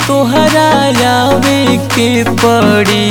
तोहरा आवे के पड़ी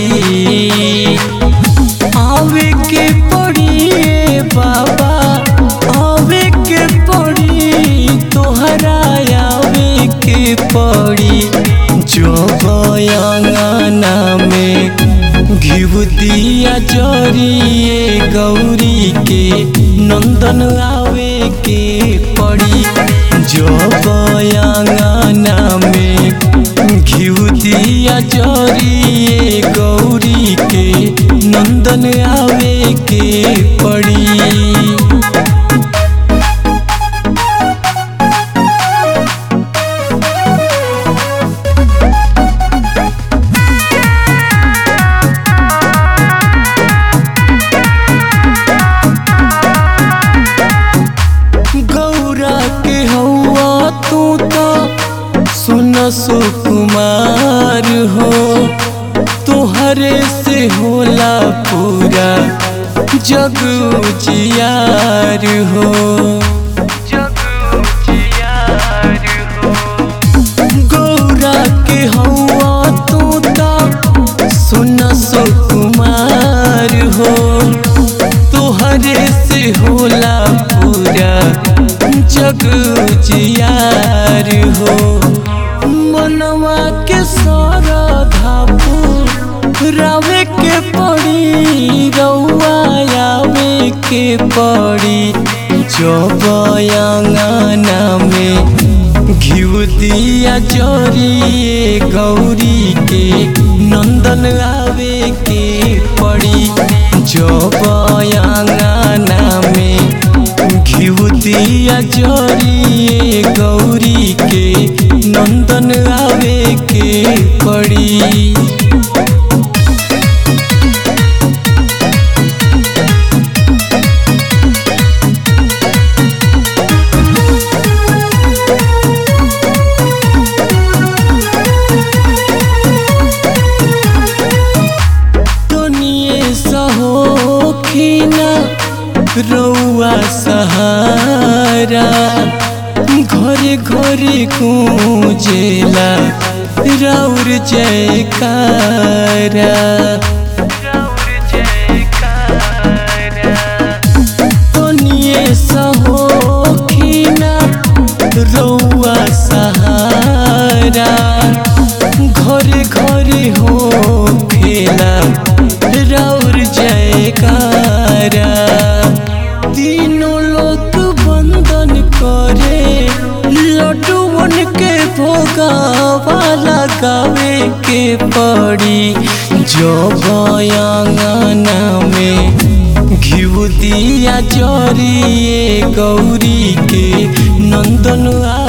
आवे के पड़ी ए बाबा आवे के पड़ी तोहरा आवे के पड़ी जो बयांगना में घिव दिया जरिए गौरी के नंदन आवे के पड़ी जो बयांगना में घिव दिया जरिए गौरी के नंदन आवे के पड़ी गौरा के हौआ तू तो सुन सुकुमार हो तोहरे से होला पूरा जग जियार हो गौरा के हौआ तू तो सुन सुकुमार हो तोहरे से होला पूरा जग जियार हो मनवा के सरधा रावे के पड़ी रउआ आवे के पड़ी जब अंगना में घिव दिया जरिए गौरी के नंदन आवे के पड़ी जब अंगना में घिव दिया जरिए गौरी के नंदन आवे के पड़ी दुनिये सहोखिना रउआ सहारा घरे घरे गूंजेला राउर जयकारा दुनिये सहोखिना रउआ सहारा घरे घरे हो खेला राउर जयकारा तीनों लोग बंदन करे लड्डूवन के भोगावा लगावे के पड़ी जो बयांगना में घिव दिया जरिए गौरी के नंदन आ